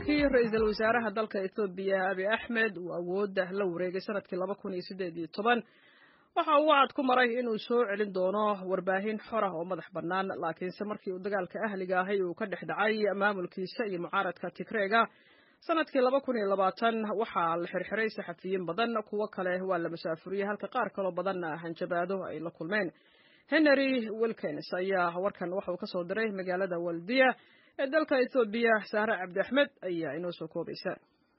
markii ra-iisul wasaaraha dalka ethoobiya abi axmed uu awoodda la wareegay sanadkii laba kun iyo siddeed iyo toban waxa uu wacad ku maray inuu soo celin doono warbaahin xor ah oo madax bannaan laakiinse markii uu dagaalka ahliga ahay uu ka dhex dhacay maamulkiisa iyo mucaaradka tigreega sanadkii laba kun iyo labaatan waxaa la xirxiray saxafiyiin badan kuwo kale waa la masaafuriyey halka qaar kaloo badanna hanjabaado ay la kulmeen henry wilkins ayaa warkan waxa uu ka soo diray magaalada waldiya ee dalka ethoobiya saare cabdi axmed ayaa inoo soo koobaysa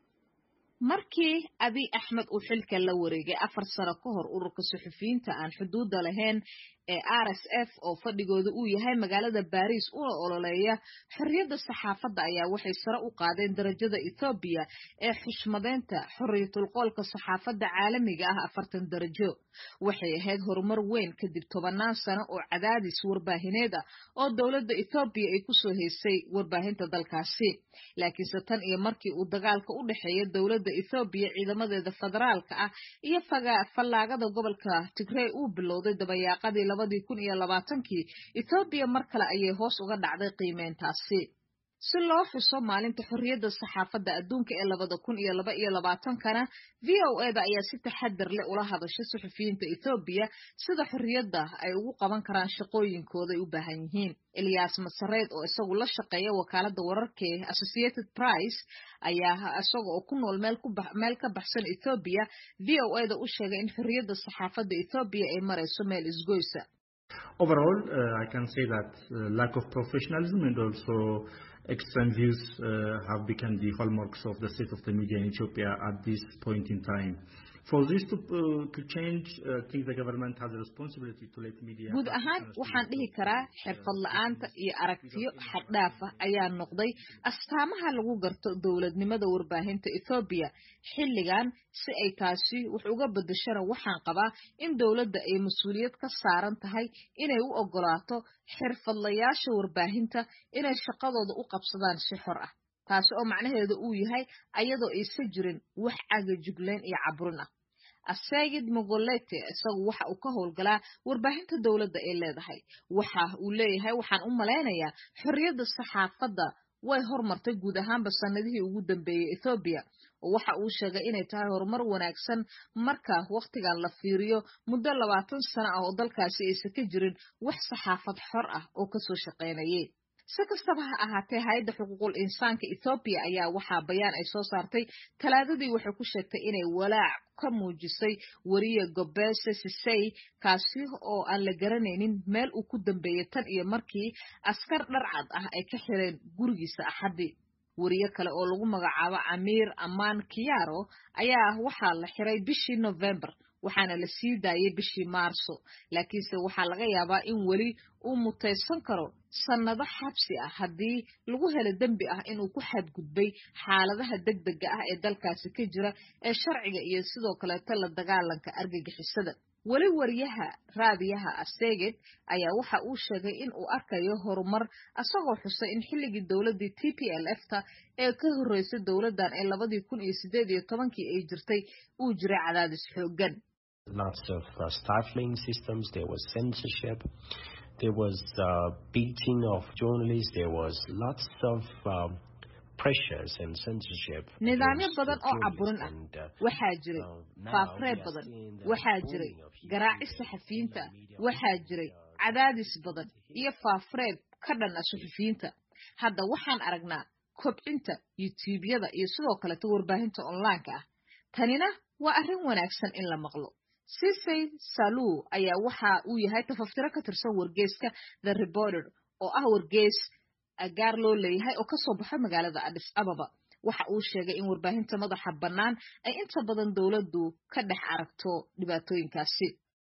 markii abiy axmed uu xilka la wareegay afar sano ka hor ururka suxufiyiinta aan xuduudda lahayn ee r s f oo fadhigooda uu yahay magaalada baris una ololeeya xorriyadda saxaafadda ayaa waxay sare u qaadeen darajada ethoobiya ee xushmadeynta xorriyatulqoolka saxaafadda caalamiga ah afartan darajo waxay ahayd horumar weyn kadib tobannaan sano oo cadaadis warbaahineed ah oo dowladda ethoobiya ay kusoo haysay warbaahinta dalkaasi laakiinse tan iyo markii uu dagaalka u dhexeeya dowladda ethoobiya ciidamadeeda federaalka ah iyo fallaagada gobolka tigrey uu bilowday dabayaaqadii labadii kun iyo labaatankii ethoobiya mar kale ayay hoos uga dhacday qiimeyntaasi si loo xuso maalinta xorriyadda saxaafadda adduunka ee labada kun iyo laba iyo labaatankana v o eda ayaa si taxadar leh ula hadashay suxufiyiinta ethoobiya sida xorriyadda ay ugu qaban karaan shaqooyinkooda ay u baahan yihiin eliyas masareed oo isagu la shaqeeya wakaaladda wararka ee associated price ayaa isaga oo ku nool meel ka baxsan ethoobiya v o eda u sheegay in xorriyadda saxaafadda ethoobiya ay marayso meel isgoysa Overall, uh, I can say that uh, lack of professionalism and also extreme views uh, have become the hallmarks of the state of the media in Ethiopia at this point in time. For this to, to change, I think the government has a responsibility to let media. guud ahaan waxaan dhihi karaa xirfad la-aanta iyo aragtiyo xaddhaaf ah ayaa noqday astaamaha lagu garto dowladnimada warbaahinta ethoobiya xilligan si ay taasi wax uga bedeshana waxaan qabaa in dowladda ay mas-uuliyad ka saaran tahay inay u ogolaato xirfadlayaasha warbaahinta inay shaqadooda u qabsadaan si xor ah taasi oo macnaheedu uu yahay ayadoo aysa jirin wax cagajugleen iyo caburin ah asegid mogolete isagu waxa uu ka howlgalaa warbaahinta dowladda ay leedahay waxa uu leeyahay waxaan u malaynayaa xorriyadda saxaafadda way hormartay guud ahaanba sanadihii ugu dambeeyey ethoobiya oo waxa uu sheegay inay tahay horumar wanaagsan marka wakhtigan la fiiriyo muddo labaatan sano ah oo dalkaasi aysan ka jirin wax saxaafad xor ah oo kasoo shaqaynayay si kastaba ha ahaatee hay-adda xuquuqul insaanka ethoobiya ayaa waxaa bayaan ay soo saartay talaadadii waxay ku sheegtay inay walaac ka muujisay weriye gobese sisey kaasi oo aan la garanaynin meel uu ku dambeeyey tan iyo markii askar dharcad ah ay ka xireen gurigiisa axaddii weriye kale oo lagu magacaabo amiir amaan kiyaro ayaa waxaa la xiray bishii november waxaana la sii daayay bishii maarso laakiinse waxaa laga yaabaa in weli uu mutaysan karo sannado xabsi ah haddii lagu helo dembi ah inuu ku xadgudbay xaaladaha degdega ah ee dalkaasi ka jira ee sharciga iyo sidoo kaleeto la dagaalanka argagixisada weli wariyaha raadiyaha aseged ayaa waxa uu sheegay in uu arkayo horumar asagoo xusay in xilligii dowladdii t p l f ta ee ka horreysay dowladdan ee labadii kun iyo siddeed iyo tobankii ay jirtay uu jiray cadaadis xooggan lots of uh, stifling systems. There was censorship. There was uh, beating of journalists. There was lots of um, pressures and censorship. nidaamyo badan oo caburin ah waxaa jiray faafreeb badan waxaa jiray garaacis saxafiyiinta waxaa jiray cadaadis badan iyo faafreeb ka dhan ah suxufiyiinta hadda waxaan aragnaa kobcinta yutuubyada iyo sidoo kaleto warbaahinta onlineka ah tanina waa arrin wanaagsan in la maqlo sisey salu ayaa waxa uu yahay tafaftiro ka tirsan wargeyska the reporter oo ah wargeys gaar loo leeyahay oo kasoo baxo magaalada adis ababa waxa uu sheegay in warbaahinta madaxa bannaan ay inta badan dowladdu ka dhex aragto dhibaatooyinkaasi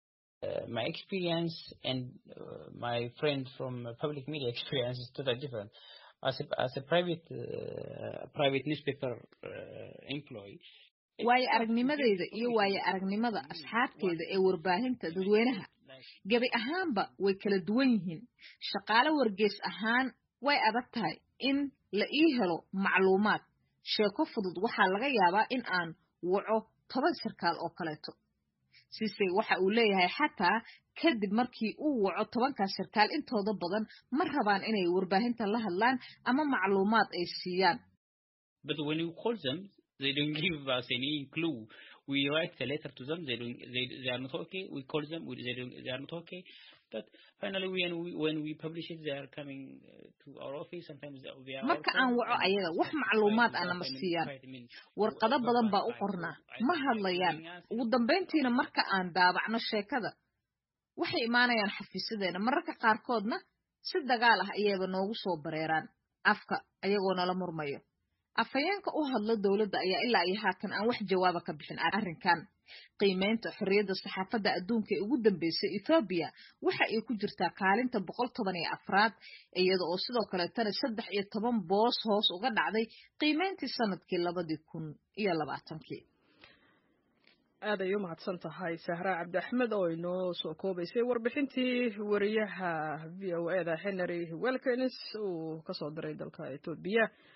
my experience and uh, my friend from uh, public media experience is totally different. As a, as a private uh, private newspaper employee, waayo aragnimadeyda iyo waayo aragnimada asxaabteeda ee warbaahinta dadweynaha gebi ahaanba way kala duwan yihiin shaqaale wargeys ahaan way adag tahay in la ii helo macluumaad sheeko fudud waxaa laga yaabaa in aan waco toban sarkaal oo kaleeto sise waxa uu leeyahay xataa kadib markii uu waco tobankaas sarkaal intooda badan ma rabaan inay warbaahinta la hadlaan ama macluumaad ay siiyaan But when you call them, they don't give us any clue. We write a letter to them. They don't. They, they are not okay. We call them. We, they don't. They are not okay. But finally, when we when we publish it, they are coming uh, to our office. Sometimes they are. marka aan waco ayaga wax macluumaad ah nama siiyaan warqado badan baa u qornaa ma hadlayaan ugu dambayntiina marka aan daabacno sheekada waxay imaanayaan xafiisadeena mararka qaarkoodna si dagaal ah ayayba noogu soo bareeraan afka ayagoo nala murmayo afhayeenka u hadla dowladda ayaa ilaa iyo haatan aan wax jawaaba ka bixin arrinkan qiimeynta xorriyadda saxaafadda adduunka ee ugu dambeysay ethoobiya waxa ay ku jirtaa kaalinta boqol toban iyo afraad iyada oo sidoo kaleetana saddex iyo toban boos hoos uga dhacday qiimeyntii sanadkii labadii kun iyo labaatankii aad ay u mahadsan tahay sahra cabdi axmed oo inoo soo koobaysay warbixintii wariyaha v o e da henry welkins uu kasoo diray dalka etoobiya